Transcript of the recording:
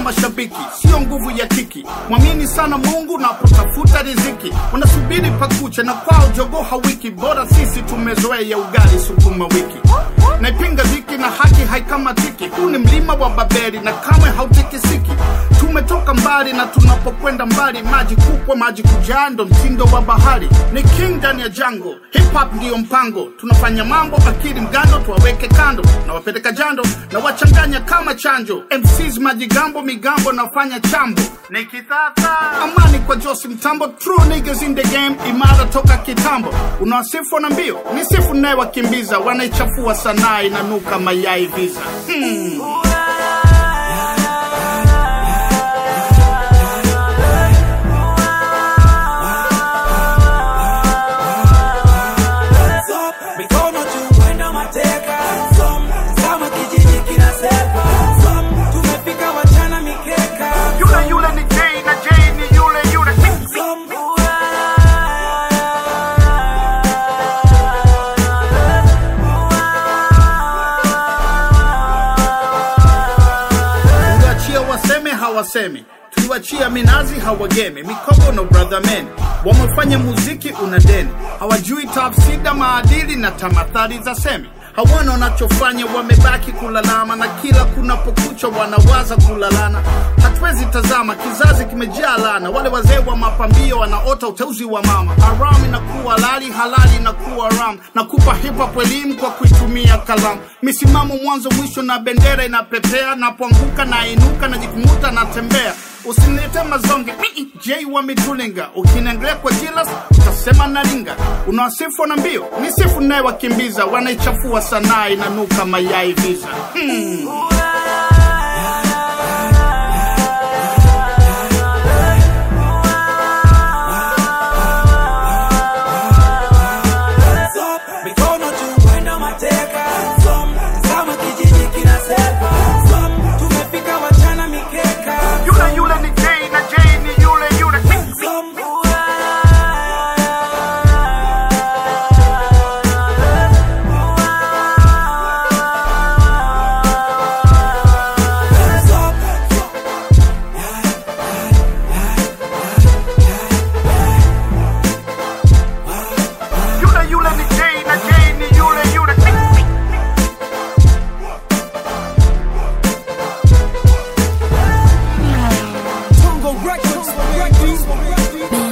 mashabiki, sio nguvu ya kiki. Mwamini sana Mungu napotafuta riziki, unasubiri pakucha na kwao jogo hawiki. Bora sisi tumezoea ugali sukuma wiki. Naipinga dhiki na haki haikamatiki. Huu ni mlima wa Babeli na kamwe hautikisiki. Tumetoka mbali na tunapokwenda mbali, maji kukwa, maji kujaa, ndo mtindo wa bahari. Ni king ndani ya jango, hip hop ndiyo mpango. Tunafanya mambo akili mgando, tuwaweke kando na wapeleka jando na wachanganya kama chanjo. MCs majigambo, migambo nafanya chambo nikitata amani kwa Josi Mtambo, true niggas in the game, imara toka kitambo. Unawasifu na mbio, ni sifu naye wakimbiza, wanaichafua sanaa inanuka mayai visa hmm. mikono juu mwendo mateka kama kijiji kinasepa tumefika wachana mikeka Yule yule ni Jay na Jay ni yule yule tuliwachia waseme hawasemi tuliwachia minazi hawagemi mikogo no brother men wamefanya muziki una deni hawajui tafsida maadili na tamathali za semi hawana wanachofanya wamebaki kulalama na kila kunapokucha wanawaza kulalana hatuwezi tazama kizazi kimejaa lana wale wazee wa mapambio wanaota uteuzi wa mama haram inakuwa halali halali inakuwa ram na kupa hip hop elimu kwa kuitumia kalamu misimamo mwanzo mwisho na bendera inapepea napoanguka na inuka na jikumuta natembea usinilete mazonge Mii, j wa mitulinga ukiniangalia kwa jilas utasema naringa unawasifu na mbio ni sifu naye wakimbiza wanaichafua sanaa inanuka mayai visa hmm. mikono juu mwendo mateka kama kijiji kinasepa tumefika wachana mikeka yule yule ni j na j ni yule yule yule yule ni j na j ni yule yule Tongo Records, baby.